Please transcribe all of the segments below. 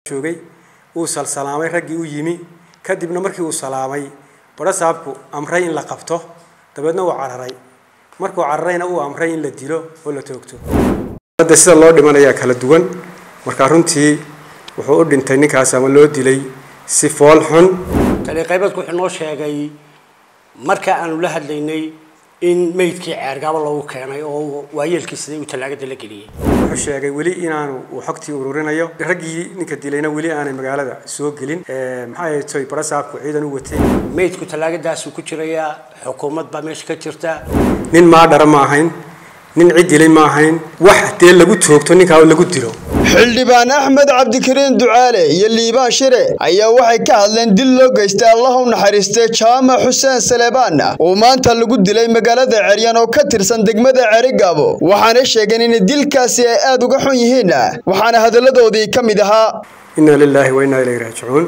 joogay uu salsalaamay raggii u yimi kadibna markii uu salaamay barasaabku amray in la qabto dabeedna uu cararay markuu cararayna uu amray in la dilo oo la toogto hadda sida loo dhimanayaa kala duwan marka runtii wuxuu u dhintay ninkaas ama loo dilay si fool xun taliqaybadku wuxuu noo sheegay marka aanu la hadlaynay in meydkii ceergaabo loogu keenay oo waayeelkii siday uu tallaagada la geliyey wuxuu sheegay weli inaanu uu xogtii ururinayo raggii ninka dilayna weli aanay magaalada soo gelin maxaa yeetoy barasaabku ciidan u watay meydku tallaagadaasuu ku jirayaa xukuumad baa meesha ka jirta nin maadhara ma ahayn nin cid dilay ma ahayn wax dee lagu toogto ninkaa lagu dilo xildhibaan axmed cabdikariin ducaale iyo liibaan shire ayaa waxay ka hadleen dil loo geystay allah u naxariistay jaamac xuseen saleebaan oo maanta lagu dilay magaalada ceryan oo ka tirsan degmada cerigaabo waxaana sheegeen in dilkaasi ay aada uga xun yihiin waxaana hadalladoodii ka mid ahaa inna lilaahi wa innaa ilayhi raajicuun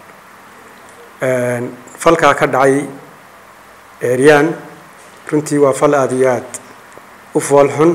falkaa ka dhacay ceryaan runtii waa fal aada iyo aad u fool xun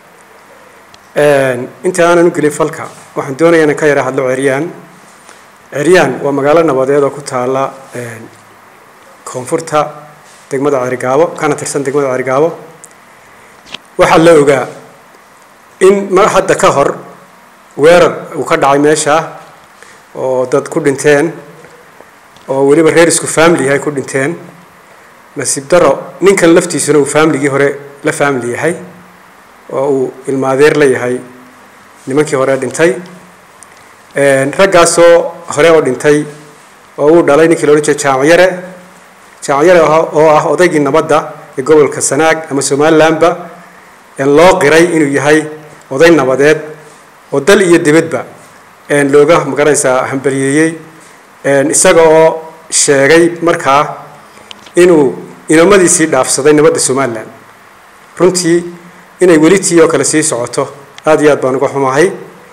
inta aanan u gelin falka waxaan doonayaa inaan ka yara hadlo ceryaan ceryaan waa magaalo nabadeed oo ku taala koonfurta degmada cerigaabo kana tirsan degmada cerigaabo waxaa la ogaa in mar hadda ka hor weerar uu ka dhacay meesha oo dad ku dhinteen oo weliba reer isku family ay ku dhinteen nasiib daro ninkan laftiisuna uu familigii hore la family yahay oo uu ilmaadeer la yahay nimankii hore dhintay raggaasoo hore oo dhintay oo uu dhalay ninkii la odhan jiray jaamacyare jaamacyare oo ah odaygii nabadda ee gobolka sanaag ama somalilandba loo qiray inuu yahay oday nabadeed oo dal iyo dibadba looga magaranaysaa hambaliyeeyey isaga oo sheegay markaa inuu inamadiisii dhaafsaday nabadda somalilan runtii inay weli tii oo kale sii socoto aada iyo aad baan uga xumahay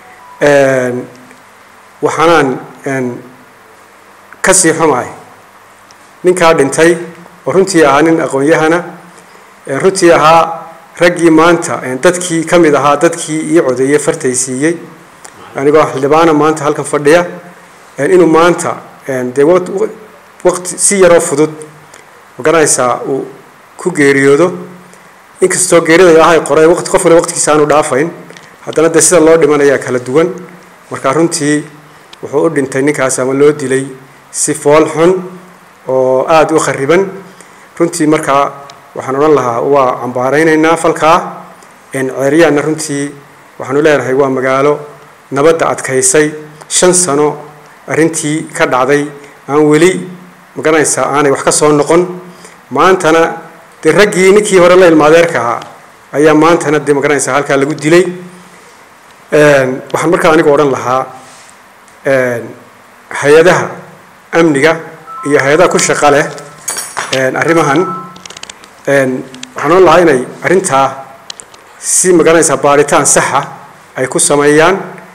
waxaanaan kasii xumahay ninkaa dhintay oo runtii ahaa nin aqoon-yahana runtii ahaa raggii maanta dadkii ka mid ahaa dadkii ii codeeyey fartay siiyey anigoo xildhibaana maanta halkan fadhiya inuu maanta dee waqti si yaroo fudud magaranaysaa uu ku geeriyoodo inkastoo geerida ilaahay qoray waqti qof wale waqtigiisa aanu dhaafayn haddana dee sida loo dhimanayaa kala duwan marka runtii wuxuu u dhintay ninkaas ama loo dilay si fool xun oo aada u khariban runtii markaa waxaan odhan lahaa waa cambaaraynaynaa falkaa ceeryaanna runtii waxaanu leenahay waa magaalo nabadda adkaysay shan sano arrintii ka dhacday aan weli magaranaysaa aanay wax ka soo noqon maantana dee raggii ninkii hore la ilmaadeerka ahaa ayaa maantana dee magaranaysaa halkaa lagu dilay waxaan markaa anigu odhan lahaa hay-adaha amniga iyo hay-adaha ku shaqa leh arrimahan waxaan odhan lahaa inay arrintaa si magaranaysaa baaritaan saxa ay ku sameeyaan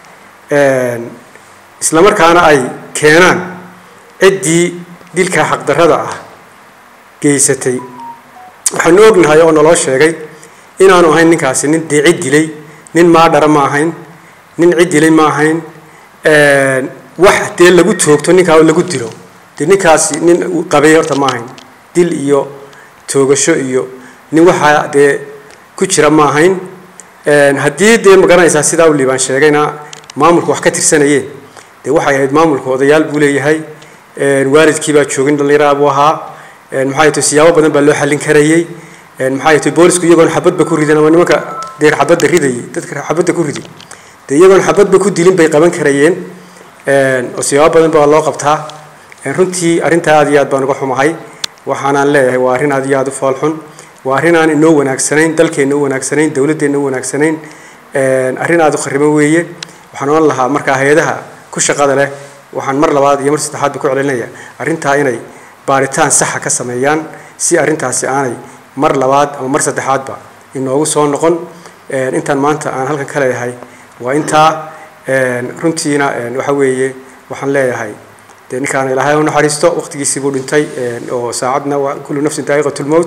isla markaana ay keenaan ciddii dilkaa xaqdarrada ah geysatay waxaanu ognahay oo naloo sheegay inaanu ahayn ninkaasi nin dee cid dilay nin maadhara ma ahayn nin cid dilay ma ahayn wax dee lagu toogto ninkaa lagu dilo dee ninkaasi nin qabay horta ma ahayn dil iyo toogasho iyo nin waxaa dee ku jira ma ahayn haddii dee magaranaysaa sidaa u liibaan sheegayna maamulku wax ka tirsanayeen dee waxay ahayd maamulku odayaal buu leeyahay waalidkii baa joogin dhallinyaraa buu ahaa maxaa yato siyaabo badan baa loo xallin karayey maxaa yato boolisku iyagoon xabadba ku ridin ama nimanka dee xabadda ridayay dadka xabadda ku ridi dee iyagoon xabadba ku dilin bay qaban karayeen oo siyaabo badan baa loo qabtaa runtii arrintaa aad iyo aad baan uga xumahay waxaanaan leeyahay waa arrin aad iyo aad u fool xun waa arrin aan inoo wanaagsanayn dalkeenna u wanaagsanayn dowladdeenna u wanaagsanayn arrin aad u khariban weeye waxaan odhan lahaa markaa hay-adaha ku shaqada leh waxaan mar labaad iyo mar saddexaadba ku celinaya arrintaa inay baaritaan saxa ka sameeyaan si arrintaasi aanay mar labaad ama mar saddexaadba inoogu soo noqon intaan maanta aan halkan ka leeyahay waa intaa runtiina waxa weeye waxaan leeyahay dee ninkaana ilaahay u naxariisto waqtigiisii buu dhintay oo saacadna waa kullu nafsin daa'iqatulmowt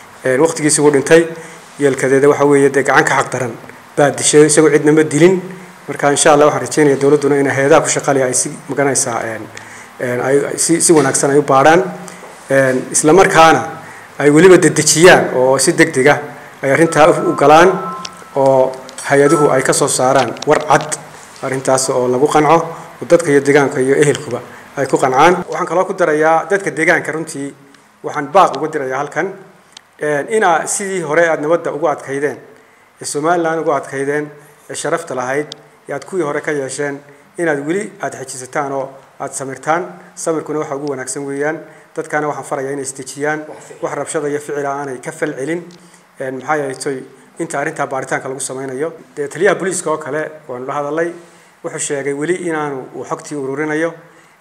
waqtigiisii buu dhintay yeelkadeeda waxa weeye dee gacan ka xaq daran baa dishay isagoo cidna ma dilin marka insha allah waxaan rajeynaya dowladduna inay hay-adaha ku shaqalaya ay si maganaysaa ay si si wanaagsan ay u baadhaan isla markaana ay weliba dedejiyaan oo si deg deg ah ay arrintaa u galaan oo hay-aduhu ay ka soo saaraan war cad arrintaas oo lagu qanco oo dadka iyo deegaanka iyo ehelkuba ay ku qancaan waxaan kaloo ku darayaa dadka deegaanka runtii waxaan baaq uga dirayaa halkan inaa sidii hore aada nabadda ugu adkaydeen ee somalilan ugu adkaydeen ee sharafta lahayd ee aad kuwii hore ka yeesheen inaad weli aada xejisataan oo aada samirtaan samirkuna waxa ugu wanaagsan weeyaan dadkaana waxaan farayaa inay isdejiyaan wax rabshada iyo ficila aanay ka fal celin maxaa yeelay inta arrintaa baaritaanka lagu sameynayo dee taliyaha booliiska oo kale waanu la hadalay wuxuu sheegay weli inaanu uu xogtii ururinayo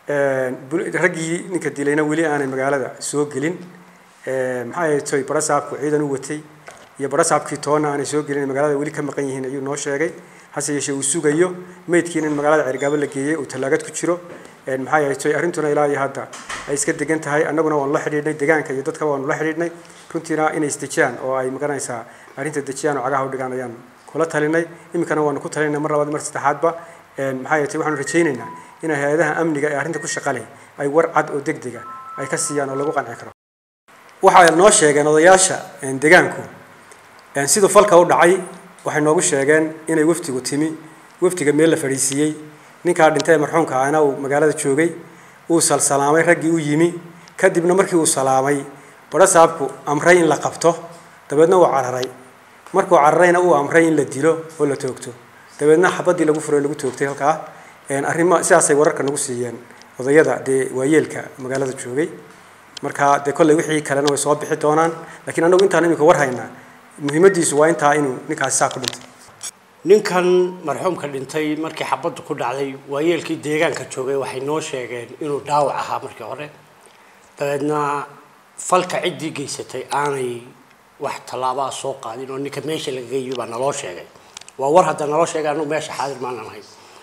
raggii ninka dilayna weli aanay magaalada soo gelin maxaa yeelay barasaabku ciidan u watay iyo barasaabkii toonna aanay soo gelin magaalada weli ka maqan yihiin ayuu noo sheegay hase yeeshee uu sugayo meydkiina in magaalada cergaabo la geeyey uu tallaagad ku jiro maxaa yeelay arrintuna ilaa iyo hadda ay iska degan tahay annaguna waanu la xidhiidhnay deegaanka iyo dadka waanu la xidhiidhnay runtiina inay isdejiyaan oo ay maganaysaa arrinta dejiyaan oo cagaha u dhigaan ayaan kula talinay iminkana waanu ku talinay mar labaad mar saddexaadba maxaa yeelay waxaanu rajaynaynaa in hay-adaha amniga ee arrinta ku shaqaleh ay war cad oo deg dega ay ka siiyaan oo lagu qanci karo waxay noo sheegeen odayaasha deegaanku siduu falka u dhacay waxay noogu sheegeen inay waftigu timi waftiga meel la fadhiisiiyey ninkaa dhintay ee marxuumka ahna uu magaalada joogay uu salsalaamay raggii u yimi kadibna markii uu salaamay barasaabku amray in la qabto dabeedna uu cararay markuu cararayna uu amray in la dilo oo la toogto dabeedna xabadii lagu furay lagu toogtay halkaa arrimo sidaasay wararka nagu siiyeen odayada dee waayeelka magaalada joogay marka dee kolley wixii kalena way soo bixi doonaan laakiin annagu intaan imika war haynaa muhiimadiisu waa intaa inuu ninkaasi saa ku dhintay ninkan marxuumka dhintay markii xabaddu ku dhacday waayeelkii deegaanka joogay waxay noo sheegeen inuu dhaawac ahaa markii hore dabeedna falka ciddii geysatay aanay wax tallaabaa soo qaadin oo ninka meesha lagaga yimi baa naloo sheegay waa war hadda naloo sheegay annagu meesha xaadir maanan ahayn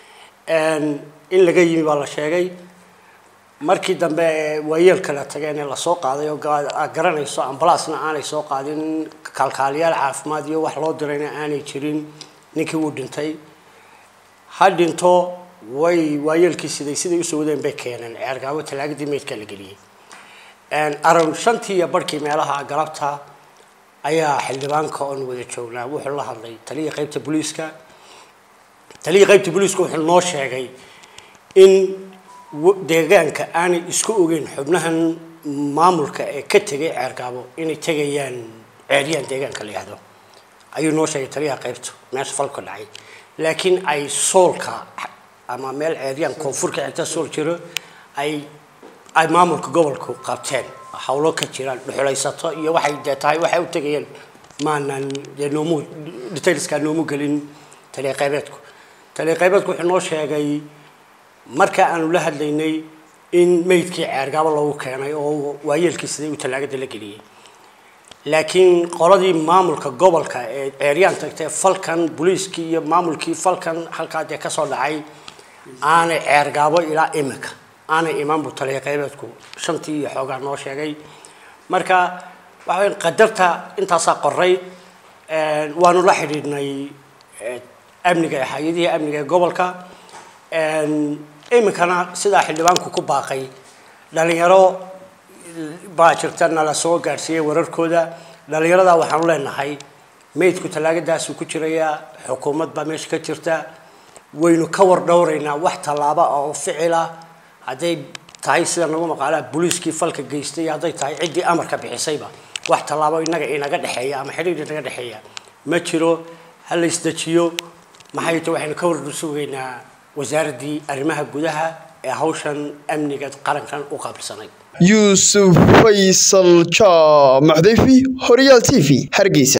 in laga yimi baa la sheegay markii dambe ee waayeelka la tageen ee lasoo qaaday oo aad garanayso ambalaasna aanay soo qaadin kaalkaaliyaal caafimaad iyo wax loo dirayna aanay jirin ninkii wuu dhintay ha dhinto way waayeelkii siday siday usoo wadeen bay keeneen ceergaabo talaagadii meydkaa la geliyey around shantii iyo barhkii meelaha galabta ayaa xildhibaanka oon wada joognaa wuxuu la hadlay taliya qaybta booliiska taliya qaybta booliiska wuxuu noo sheegay in deegaanka aanay isku ogeyn xubnahan maamulka ee ka tegay ceergaabo inay tegayaan ceeryaan deegaanka la yihahdo ayuu noo sheegay taliyaha qaybta meesha falka dhacay laakiin ay soolka ama meel ceeryaan koonfurka xigta sool jiro ay ay maamulka gobolku qabteen hawlo ka jiraan dhuxulaysato iyo waxay dee tahay waxay u tegayeen maanan dee noomu detailskaa noomu gelin taliya qaybeedku taliya qaybeedku wuxuu noo sheegay marka aanu la hadlaynay in meydkii ceergaabo lagu keenay oo waayeelkii siday u tallaagada la geliyey laakiin qoladii maamulka gobolka ee ceeryaan tagtay falkan booliiskii iyo maamulkii falkan halkaa dee kasoo dhacay aanay ceergaabo ilaa imika aanay imaan buu taliya qaybeedku shantii iyo xoogaa noo sheegay marka waxa weya qadarta intaasaa qoray waanu la xidhiidhnay amniga hay-adihii amniga ee gobolka iminkana sidaa xildhibaanku ku baaqay dhalinyaro baa jirta nala soo gaadhsiiyey wararkooda dhalinyarada waxaanu leenahay meydku tallaagadaasuu ku jirayaa xukuumad baa meesha ka jirta waynu ka war dhowraynaa wax tallaaba oo ficila hadday tahay sida nagu maqaalaa booliiskii falka geystay iyo hadday tahay ciddii amarka bixisayba wax tallaabo inaga inaga dhexeeya ama xidhiir inaga dhexeeya ma jiro ha la isdejiyo maxay ta waxaynu ka war sugaynaa wasaaraddii arrimaha gudaha ee hawshan amniga qarankan u qaabilsanayd yuusuf faysal jaamaxdayfi horyaal t v hargeysa